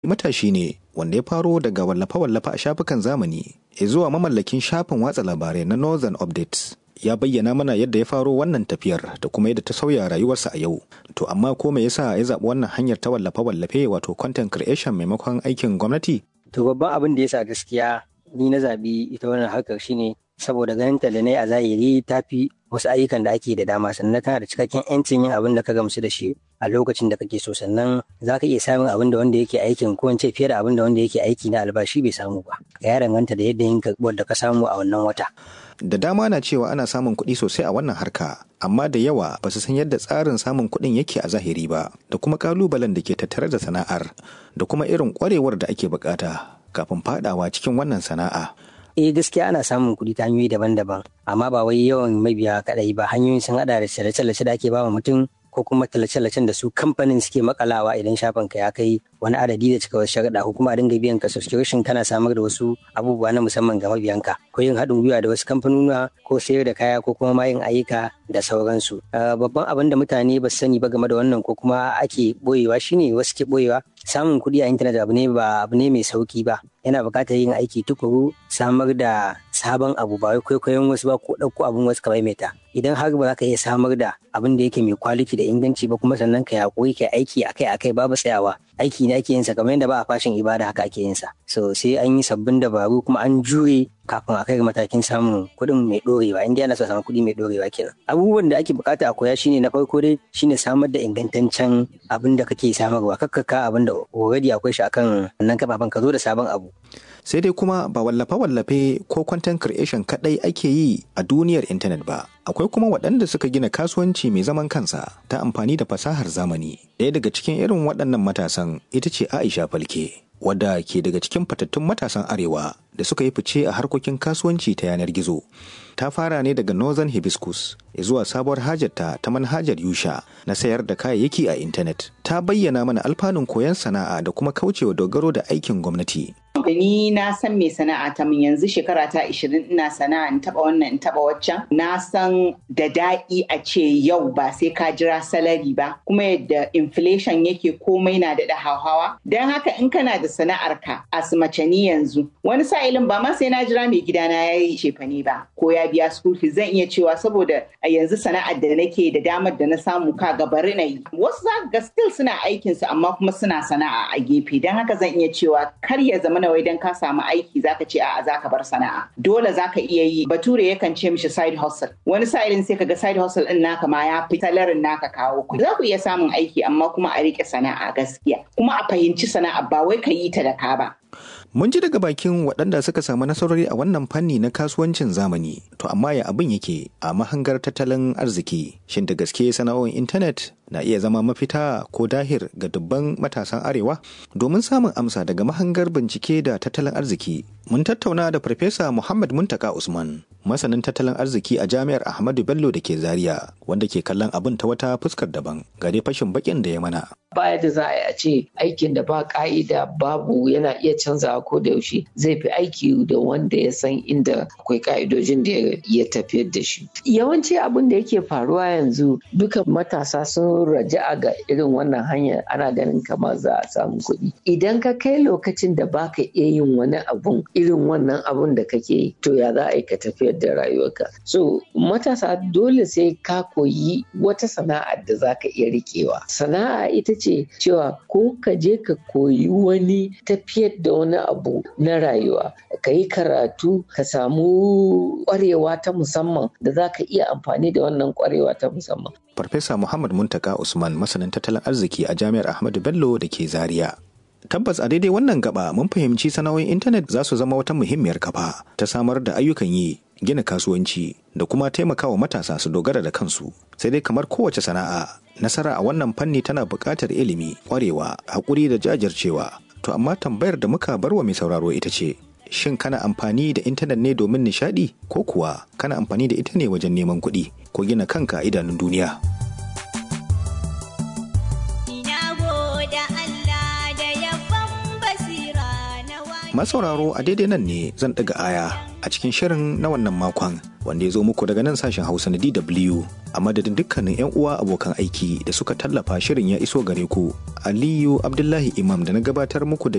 matashi ne wanda ya faro daga wallafe-wallafe a shafukan zamani zuwa mamallakin shafin watsa labarai na Northern Updates. Ya bayyana mana yadda ya faro wannan tafiyar da kuma yadda ta sauya rayuwarsa a yau. To amma ko me yasa ya zaɓi wannan hanyar ta wallafe-wallafe wato content creation maimakon aikin gwamnati? To babban abin da yasa gaskiya ni na zaɓi ita wannan harkar shine saboda ganin ta da na a zahiri ta fi wasu ayyukan da ake da dama sannan tana da cikakken 'yancin yin abin da ka gamsu da shi a lokacin da kake so sannan za ka iya samun abin da wanda yake aikin ko ce fiye da abin da wanda yake aiki na albashi bai samu ba ya danganta da yadda yin karɓuwar da ka samu a wannan wata. Da dama na cewa ana samun kuɗi sosai a wannan harka amma da yawa ba su san yadda tsarin samun kuɗin yake a zahiri ba da kuma ƙalubalen da ke tattare da sana'ar da kuma irin ƙwarewar da ake buƙata kafin faɗawa cikin wannan sana'a. eh gaskiya ana samun kuɗi ta hanyoyi daban-daban amma ba wai yawan mabiya kaɗai ba hanyoyin sun haɗa da tallace-tallace da ake ba mutum ko kuma tallace-tallacen da su kamfanin suke makalawa idan shafin ka ya kai wani adadi da cika wasu sharaɗa ko kuma a dinga biyan ka subscription kana samar da wasu abubuwa na musamman ga mabiyanka ko yin haɗin gwiwa da wasu kamfanuna ko sayar da kaya ko kuma ma yin ayyuka da sauransu babban abin da mutane ba su sani ba game da wannan ko kuma ake boyewa shine wasu ke boyewa samun kuɗi a intanet abu ne ba abu ne mai sauki ba yana buƙatar yin aiki tukuru samar da sabon abu ba wai kwaikwayon wasu ba ko ɗauko abin wasu ka maimaita idan har ba za ka iya samar da abin da yake mai kwaliti da inganci ba kuma sannan ka yaƙuri ka aiki akai akai babu tsayawa aiki ne ake yin sa kamar yadda ba a fashin ibada haka ake yin sa so sai an yi sabbin dabaru kuma an jure kafin a kai ga matakin samun kuɗin mai ɗorewa inda yana so samun kuɗi mai ɗorewa kenan abubuwan da ake bukata a koya shine na farko dai shine samar da ingantaccen abin da kake samarwa kakkaka abin da already akwai shi akan wannan kafafen ka zo da sabon abu sai dai kuma ba wallafe-wallafe ko content creation kadai ake yi a duniyar intanet ba akwai kuma waɗanda suka gina kasuwanci mai zaman kansa ta amfani da fasahar zamani ɗaya daga cikin irin waɗannan matasan ita ce aisha falke wadda ke daga cikin fatattun matasan arewa da suka yi fice a harkokin kasuwanci ta yanar gizo ta fara ne daga northern hibiscus zuwa sabuwar hajarta ta manhajar yusha na sayar da kayayyaki a intanet ta bayyana mana alfanun koyon sana'a da kuma kaucewa dogaro da aikin gwamnati ni na san mai sana'a ta min yanzu shekara ta 20 ina sana'a in taba wannan in taba waccan na san da daɗi a ce yau ba sai ka jira salari ba kuma yadda inflation yake komai na da hauhawa don haka in kana da sana'ar ka a mace ni yanzu wani sa'ilin ba ma sai na jira mai gidana ya yi cefane ba ko ya biya school fees zan iya cewa saboda a yanzu sana'ar da nake da damar da na samu ka bari na yi wasu za ga still suna aikinsu amma kuma suna sana'a a gefe don haka zan iya cewa kar ya zama na wai dan ka samu aiki zaka ce a'a zaka bar sana'a dole zaka iya yi bature yakan ce mishi side hustle wani sa'ilin sai kaga side hustle din naka ma ya fi talarin naka kawo kuɗi za ku iya samun aiki amma kuma a rike sana'a gaskiya kuma a fahimci sana'a ba wai ka yi ta da ka ba Mun ji daga bakin waɗanda suka samu nasarori a wannan fanni na kasuwancin zamani, to amma ya abin yake a mahangar tattalin arziki. Shin da gaske sana'o'in intanet na iya zama mafita ko dahir ga dubban matasan arewa? Domin samun amsa daga mahangar bincike da tattalin arziki, mun tattauna da Farfesa Muhammad Muntaka Usman, masanin tattalin arziki a Jami'ar Ahmadu Bello da ke Zaria, wanda ke kallon abin ta wata fuskar daban, gare fashin bakin da ya mana. Baya da za a ce aikin da ba ka'ida babu yana iya canzawa ko da yaushe zai fi aiki da wanda ya san inda akwai ka'idojin da ya tafiyar da shi. Yawanci abin da yake faruwa yanzu dukan matasa sun raja'a ga irin wannan hanya ana ganin kamar za a samu kuɗi. Idan ka kai lokacin da baka iya yin wani abun irin wannan abun da kake yi to ya za a yi ka tafiyar da rayuwarka. So matasa dole sai ka koyi wata sana'a da za ka iya riƙewa. Sana'a ita ce cewa ko ka je ka koyi wani tafiyar da wani abu na rayuwa ka yi karatu ka samu ƙwarewa ta musamman da za ka iya amfani da wannan ƙwarewa ta musamman. Farfesa Muhammad Muntaka Usman masanin tattalin arziki a Jami'ar Ahmadu Bello da ke Zaria. Tabbas a daidai wannan gaba mun fahimci sana'o'in intanet za su zama wata muhimmiyar kafa ta samar da ayyukan yi gina kasuwanci da kuma taimakawa matasa su dogara da kansu sai dai kamar kowace sana'a nasara a wannan fanni tana buƙatar ilimi ƙwarewa haƙuri da jajircewa to amma tambayar da muka bar wa mai sauraro ita ce shin kana amfani da intanet ne domin nishaɗi ko kuwa kana amfani da ita ne wajen neman kuɗi ko gina kanka a idanun duniya masauraro a daidai nan ne zan ɗaga aya a cikin shirin na wannan makon wanda ya zo muku daga nan sashen hausa na dw a madadin dukkanin 'yan uwa abokan aiki da suka tallafa shirin ya iso gare ku aliyu abdullahi imam da na gabatar muku da